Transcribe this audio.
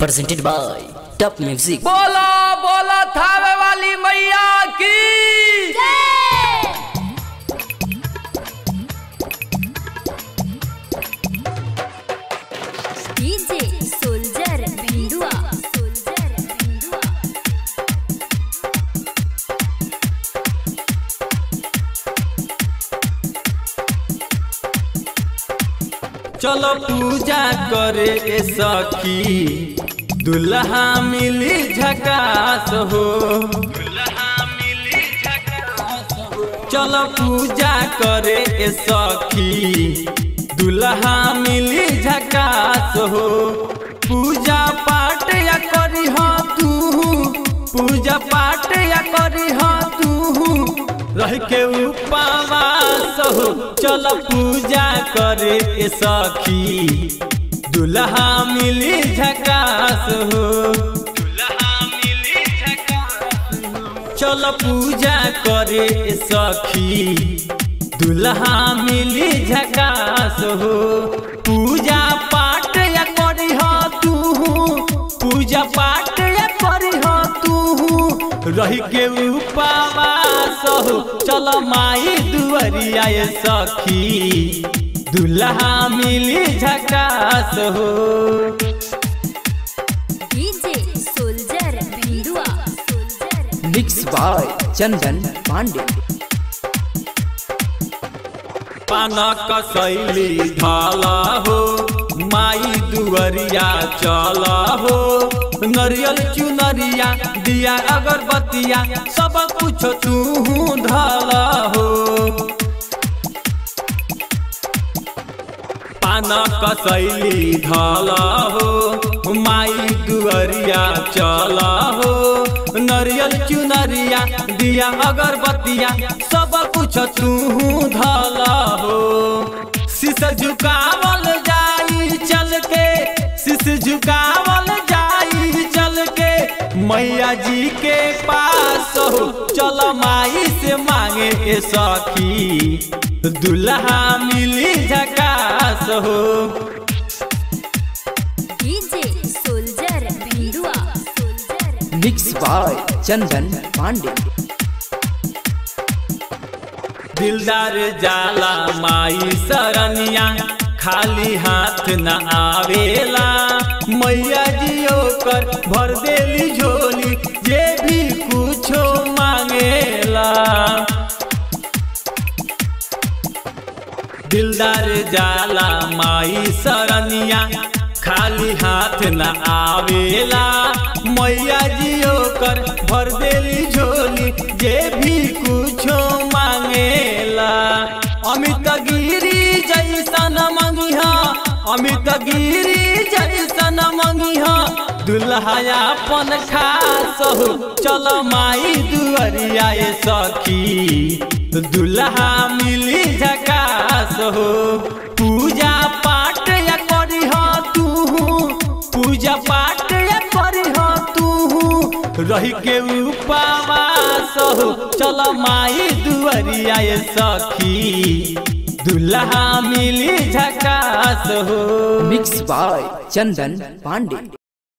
presented by Top Music. बोला बोला थावे वाली मैया की डीजे सोल्जर भिंडुआ सोल्जर भिंडुआ चलो पूजा करे ए सखी दुल्हा मिली झकास हो चलो पूजा करे ए सखी दुल्हा मिली झकास हो पूजा पाठ या करी हो तू पूजा पाठ या करी हो तू रह के उपवास हो चल पूजा करे ए सखी दुल्हा मिली झकास हो चल पूजा करे ए सखी दुल्हा मिली झकास हो पूजा पाठ या करी हो तू पूजा पाठ या करी हो तू रही के उपवास हो चल माई दुआरिया ए सखी दुल्हा मिली झकास हो DJ soldier भिंडुआ soldier Mixed by Chandan Pandey. पानक शैली ढाला हो माई दुअरिया चला हो नरियल चुनरिया दिया अगरबत्तिया सब कुछ तू ढाला हो पानक शैली ढाला हो माई दुअरिया चला हो नरियल चुनरिया दिया अगरबत्तिया सब कुछ तू ढाला हो शीश झुकावल जाई चल के शीश झुकावल जाई चल के मैया जी के पास हो चल माई से मांगे ए सखी दुल्हा मिली झकास हो DJ soldier भिंडुआ soldier Mixed by Chandan Pandey. दिलदार जाला माई सरनिया खाली हाथ न आवेला मैया जियो कर भर देली झोली जे भी कुछो मांगेला दिलदार जाला माई सरनिया खाली हाथ न आवेला मैया जियो कर भर देली झोली जे भी कुछो मांगेला अमित गिरी जैसन मंगिहा अमित गिरी जैसन मंगिहा दुल्हा अपन खास हो चल माई दुअरिया ए सखी दुल्हा मिली झकास हो पूजा पाठ या करी हो तू पूजा पाठ या करी हो तू रही के उपवास हो चल माई दुअरिया ए सखी दुल्हा मिली झकास हो Mixed by Chandan Pandey.